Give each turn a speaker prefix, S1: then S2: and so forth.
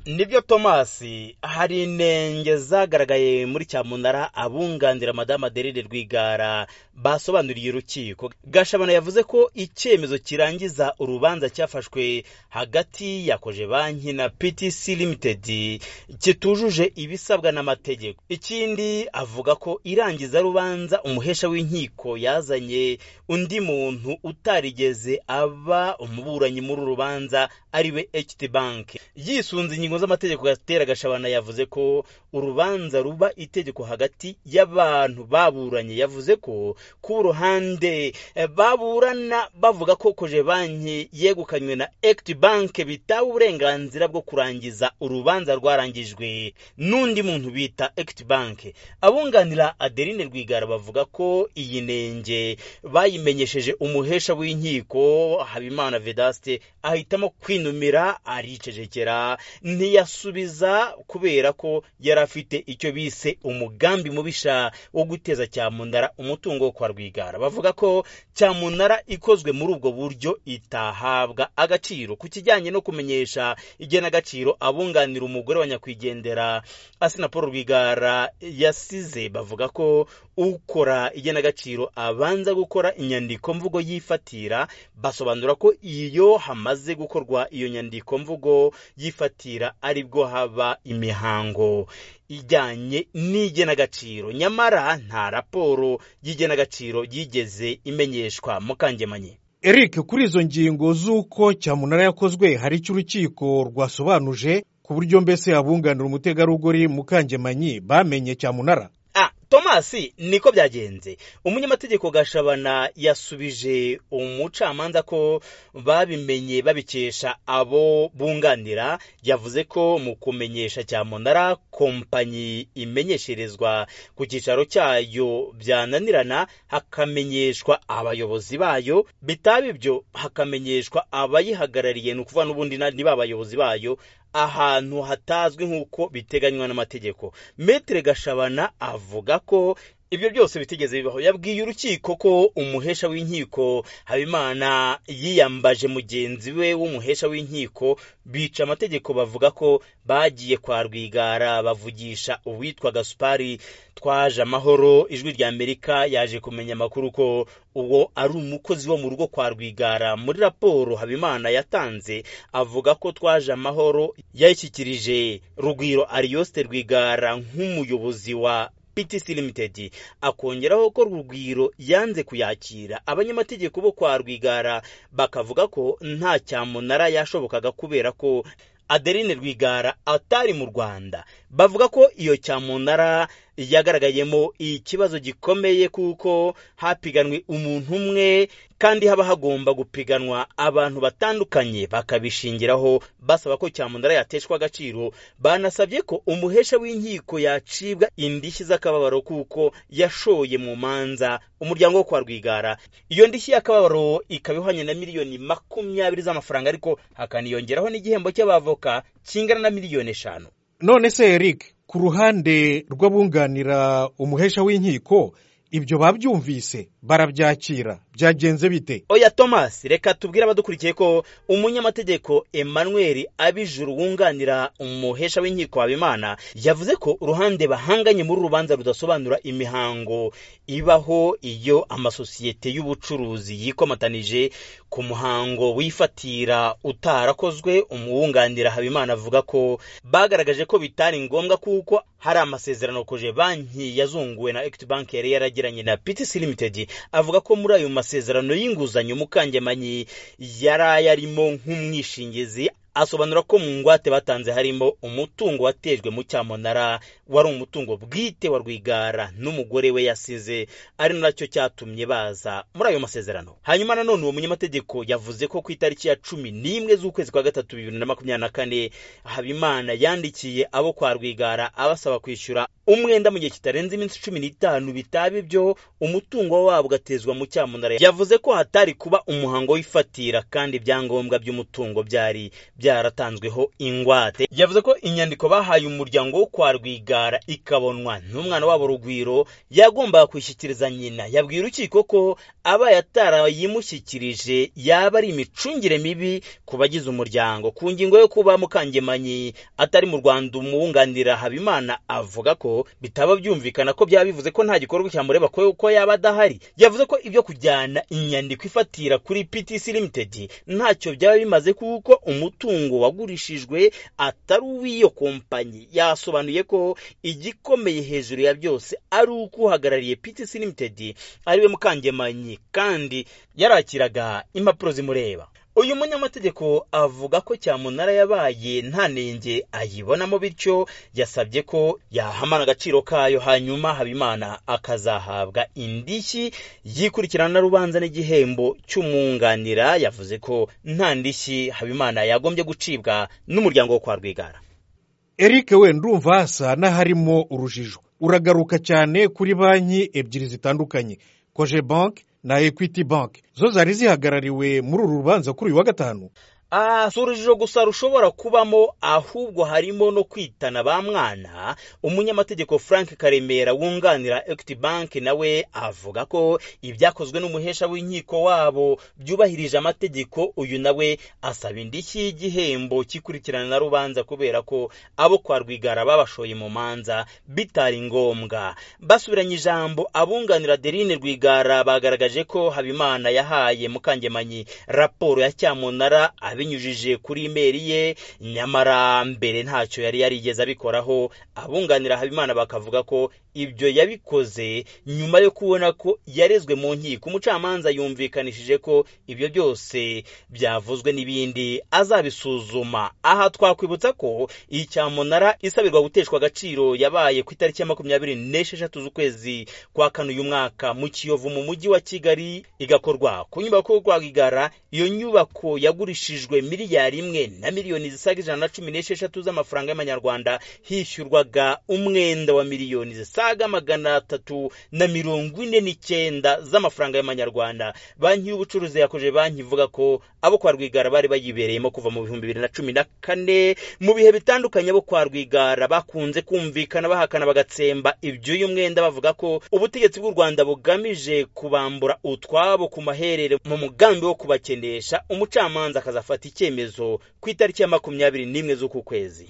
S1: nibyo tomasi hari inenge zagaragaye muri cyamunara abunganira madamu aderine rwigara basobanuriye urukiko gashabana yavuze ko icyemezo kirangiza urubanza cyafashwe hagati ya koje banki na ptc limited kitujuje ibisabwa n'amategeko ikindi avuga ko irangiza rubanza umuhesha w'inkiko yazanye undi muntu utarigeze aba umuburanyi muri uru rubanza ariwe ht bank yisunze ingingo z'amategeko gatera gashabana yavuze ko urubanza ruba itegeko hagati y'abantu baburanye yavuze ko ku ruhande eh, baburana bavuga ko koje banki yegukanywe na equity bank bitawe uburenganzira bwo kurangiza urubanza rwarangijwe n'undi muntu bita equity bank abunganira adeline rwigara bavuga ko iyi nenge bayimenyesheje umuhesha w'inkiko habimana vedaste ahitamo kwinumira aricecekera ntiyasubiza kubera ko yari afite icyo bise umugambi mubisha wo guteza cyamunara umutungo wo kwa rwigara bavuga ko cyamunara ikozwe muri ubwo buryo itahabwa agaciro ku kijyanye no kumenyesha igenagaciro abunganira umugore wa nyakwigendera asina paul rwigara yasize bavuga ko ukora igenagaciro abanza gukora inyandiko mvugo yifatira basobanura ko iyo hamaze gukorwa iyo nyandiko mvugo yifatira aribwo haba imihango ijyanye n'igenagaciro nyamara nta raporo y'igenagaciro yigeze imenyeshwa mukangemanyi
S2: eric kuri izo ngingo z'uko cyamunara yakozwe hari icyo urukiko rwasobanuje ku buryo mbese abunganira umutegarugori mukangemanyi bamenye cyamunara
S1: tomasi niko byagenze umunyamategeko gashabana yasubije umucamanza ko babimenye babikesha abo bunganira yavuze ko mu kumenyesha cyamunara kompanyi imenyesherezwa ku cyicaro cyayo byananirana hakamenyeshwa abayobozi bayo bitaba ibyo hakamenyeshwa abayihagarariye ni ukuvuga n'ubundi niba abayobozi bayo ahantu hatazwi nk'uko biteganywa n'amategeko metere gashabana avuga ko ibyo byose bitigeze bibaho yabwiye urukiko ko umuhesha w'inkiko habimana yiyambaje mugenzi we w'umuhesha w'inkiko bica amategeko bavuga ko bagiye kwa rwigara bavugisha uwitwa gasupari twaje amahoro ijwi rya amerika yaje kumenya amakuru ko uwo ari umukozi wo mu rugo kwa rwigara muri raporo habimana yatanze avuga ko twaje amahoro yayishyikirije rugwiro ariyoste rwigara nk'umuyobozi wa PTC Limited akongeraho ko Rugwiro yanze kuyakira abanyamategeko bo kwa Rwigara bakavuga ko nta cyamunara yashobokaga kubera ko Adeline Rwigara atari mu Rwanda bavuga ko iyo cyamunara yagaragayemo ikibazo gikomeye kuko hapiganwe umuntu umwe kandi haba hagomba gupiganwa abantu batandukanye bakabishingiraho basaba ko cyamunara yateshwa agaciro banasabye ko umuhesha w'inkiko yacibwa indishyi z'akababaro kuko yashoye mu manza umuryango wo kwa rwigara iyo ndishyi y'akababaro ikaba ihwanye na miliyoni makumyabiri z'amafaranga ariko hakaniyongeraho n'igihembo cy'abavoka kingana na miliyoni eshanu
S2: none se eric ku ruhande rw'abunganira umuhesha w'inkiko ibyo babyumvise barabyakira byagenze bite
S1: oya thomas reka tubwire abadukurikiye ko umunyamategeko emmanuel abijuru wunganira umuhesha w'inkiko habimana yavuze ko uruhande bahanganye muri urubanza rudasobanura imihango ibaho iyo amasosiyete y'ubucuruzi yikomatanije ku muhango wifatira utarakozwe umuwunganira habimana avuga ko bagaragaje ko bitari ngombwa kuko hari amasezerano koje banki yazunguwe na equity bank yari yaragiranye na ptc limited avuga ko muri ayo masezerano y'inguzanyo mukangemanyi yari ayarimo nk'umwishingizi asobanura ko mu ngwate batanze harimo umutungo watejwe mu cyamunara wari umutungo bwite wa rwigara n'umugore we yasize ari nacyo cyatumye baza muri ayo masezerano hanyuma nanone uwo munyamategeko yavuze ko ku itariki ya cumi n'imwe z'ukwezi kwa gatatu bibiri na makumyabiri na kane habimana yandikiye abo kwa rwigara abasaba kwishyura umwenda mu gihe kitarenze iminsi cumi n'itanu bitaba ibyo umutungo wabo ugatezwa mu cyamunara yavuze ko hatari kuba umuhango w'ifatira kandi ibyangombwa by'umutungo byari byaratanzweho ingwate yavuze ko inyandiko bahaye umuryango wo kwa rwigara ikabonwa n'umwana wabo rugwiro yagombaga kuyishyikiriza nyina yabwiye urukiko ko abaye atarayimushyikirije yaba ari imicungire mibi ku bagize umuryango ku ngingo yo kuba mukangemanyi atari mu rwanda umwunganira habimana avuga ko bitaba byumvikana ko byaba bivuze ko nta gikorwa cyamureba ko ko yaba adahari yavuze ko ibyo kujyana inyandiko ifatira kuri PTC Limited ntacyo byaba bimaze kuko umutungo wagurishijwe atari uw'iyo kompanyi yasobanuye ko igikomeye hejuru ya byose ari uko uhagarariye PTC Limited ariwe mukangemanyi kandi yarakiraga impapuro zimureba uyu munyamategeko avuga ko cyamunara yabaye nta nenge ayibonamo bityo yasabye ko yahamana agaciro kayo hanyuma habimana akazahabwa indishyi yikurikirana rubanza n'igihembo cy'umwunganira yavuze ko nta ndishyi habimana yagombye gucibwa n'umuryango wo kwa rwigara
S2: eric we ndumva hasa n'aharimo urujijo uragaruka cyane kuri banki ebyiri zitandukanye koje banki na ekwiti banki zo zari zihagarariwe muri uru rubanza kuri uyu wa gatanu
S1: si urujijo gusa rushobora kubamo ahubwo harimo no kwitana ba mwana umunyamategeko frank karemera wunganira equity bank nawe avuga ko ibyakozwe n'umuhesha w'inkiko wabo byubahirije amategeko uyu nawe asaba indishyi y'igihembo kikurikirana na rubanza kubera ko abo kwa rwigara babashoye mu manza bitari ngombwa basubiranye ijambo abunganira derine rwigara bagaragaje ko habimana yahaye mukangemanyi raporo ya cyamunara abinyujije kuri imeri ye nyamara mbere ntacyo yari yarigeze abikoraho abunganira habimana bakavuga ko ibyo yabikoze nyuma yo kubona ko yarezwe mu nkiko umucamanza yumvikanishije ko ibyo byose byavuzwe n'ibindi azabisuzuma aha twakwibutsa ko iyi cyamunara isabirwa guteshwa agaciro yabaye ku itariki ya makumyabiri n'esheshatu z'ukwezi kwa kane uyu mwaka mu kiyovu mu mujyi wa kigali igakorwa ku nyubako yo kwa rwigara iyo nyubako yagurishijwe yishyujwe miliyari imwe na miliyoni zisaga ijana na cumi n'esheshatu z'amafaranga y'amanyarwanda hishyurwaga umwenda wa miliyoni zisaga magana atatu na mirongo ine n'icyenda z'amafaranga y'amanyarwanda banki y'ubucuruzi yakoje banki ivuga ko abo kwa rwigara bari bayibereyemo kuva mu bihumbi bibiri na cumi na kane mu bihe bitandukanye abo kwa rwigara bakunze kumvikana bahakana bagatsemba iby'uyu mwenda bavuga ko ubutegetsi bw'u rwanda bugamije kubambura utwabo ku maherere mu mugambi wo kubakenesha umucamanza akazafata icyemezo ku itariki ya makumyabiri n'imwe z'uku kwezi